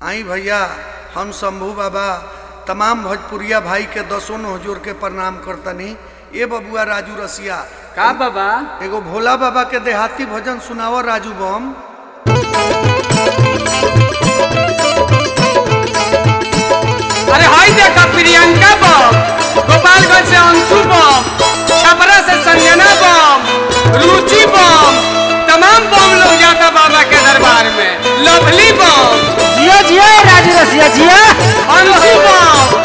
आई भैया हम शंभू बाबा तमाम भोजपुरिया भाई के दसों हजूर के प्रणाम करतनी ए बबुआ राजू रसिया का बाबा एगो भोला बाबा के देहाती भजन सुनाओ राजू बम अरे हाय देखा प्रियंका बम गोपालगंज से अंशु बम छपरा से संजना बम रुचि बम तमाम बम लोग जाता बाबा के दरबार में लवली बम जियो जियो राजू रसिया जियो अंशु बम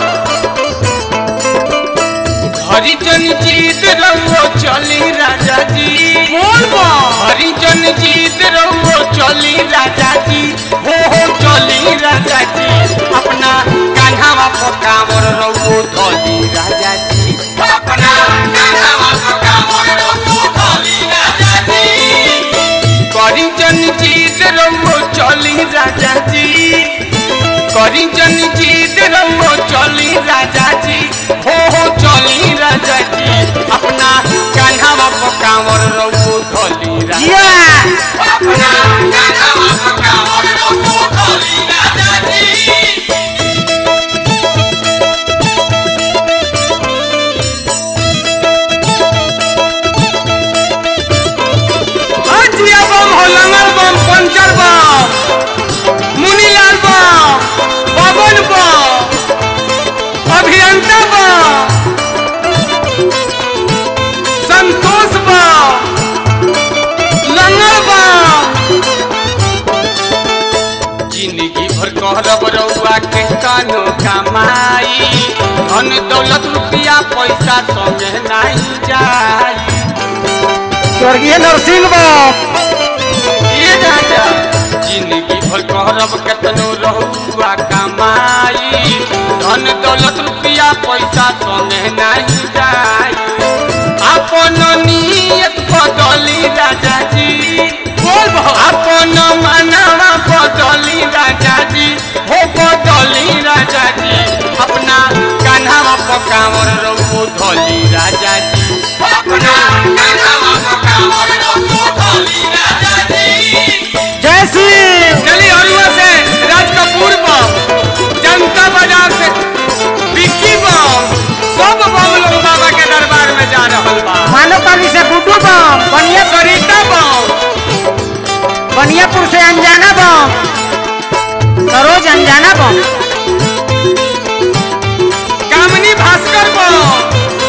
हरिजन जीत रहो चली राजा जी बोल बम हरिजन जीत रहो चली राजा जी हो हो चली राजा जी अपना कान्हावा पकावर रहो धोली राजा जी अपना कान्हावा पकावर रहो धोली राजा जी हरिजन जीत रहो चली राजा जी करिजन जीत रहो चली राजा जी हो हो चली राजा जी अपना कान्हावा पकावर रहो धोली राजा जियो अपना कान्हावा पकावर रहो धोली राजा जी जिया बम हो लंगल बम पंचर बम मुनीलाल बम पवन बम अभियंता बम संतोष बम लंगल बम जिंदगी भर कहरब रउआ के कानो कमाई धन दौलत रुपया पैसा संगे नहीं जाई स्वर्गीय नरसिंह बाबू ये राजा जिंदगी भर कहरब केतनो रहुआ कमाई धन दौलत रुपया पैसा संगे नहीं जाई अपन नियत बदली राजा जी बोल अपन मनवा बदली राजा जी हो बदली राजा जी अपना कान्हावा पकावर रहो धोली राजा जी अपना कान्हावा पकावर रहो धोली राजा जी जय श्री चली हरुआ से राज कपूर बम जनता बाजार से विक्की बम सब बम लोग बाबा के दरबार में जा रहल बा मानवपाली से गुड्डू बम बनिया सरिता बम बनियापुर से अनजाना बम सरोज अनजाना बम कामनी भास्कर बम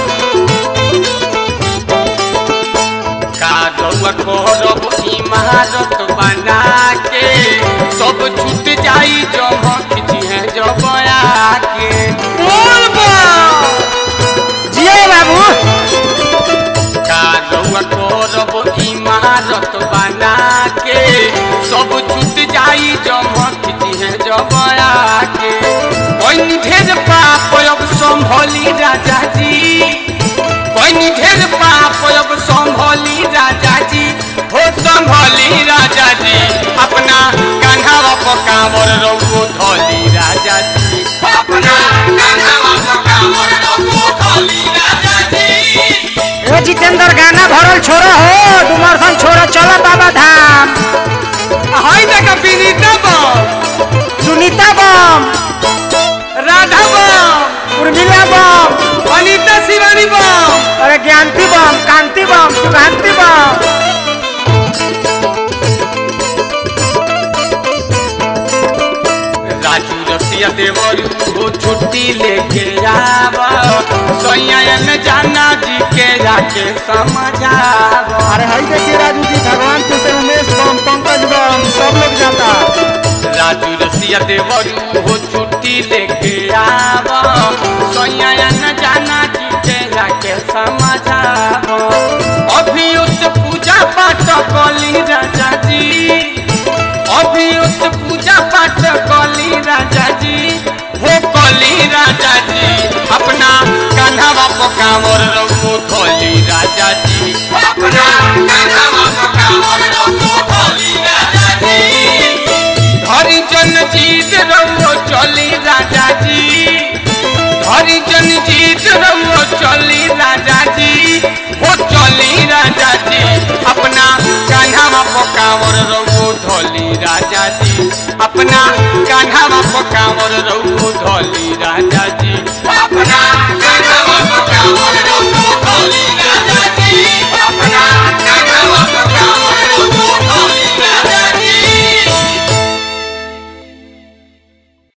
का रउआ करब इमारत बना के सब छूट जाई जब खिचिए जब आके बोल बम जियो बाबू का रउआ करब इमारत बना के सब छूट जाई जमक दिहे जब आके कोई ढेर पाप अब संभली राजा जी कोई ढेर पाप अब संभली राजा जी हो संभली राजा जी अपना कान्हावा पकावर रघु धोली राजा जी अपना कान्हावा पकावर रघु धोली राजा जी ओ जितेंद्र गाना भरल छोरा हो डुमरसन छोरा चलो बाबा धाम हाय देखा विनीता बम सुनीता बम राधा बम उर्मिला बम अनीता शिवानी बम अरे ज्ञानती बम कांति बम सुकांति बम राजू रसिया देवरू हो छुट्टी लेके आवा सैयन जाना जी के जाके समझावा अरे हाई देखिए राजू जी भगवान के से उमेश बम पंकज बम सब लोग जाता राजू रसिया देवरू हो छुट्टी लेके आवा सैयन जाना जी के जाके समझावा अभी उस पूजा पाठ कली राजा जी अभी उस पूजा पाठ कली राजा जी हो कली राजा जी अपना कान्हावा पकावर रघु धोली राजा जी अपना कान्हावा पकावर रघु धोली राजा जी हरिजन जीत रहो चली राजा जी हरिजन जीत रहो चली राजा जी हो चली राजा जी अपना कान्हावा पकावर रघु धोली राजा जी अपना कान्हावा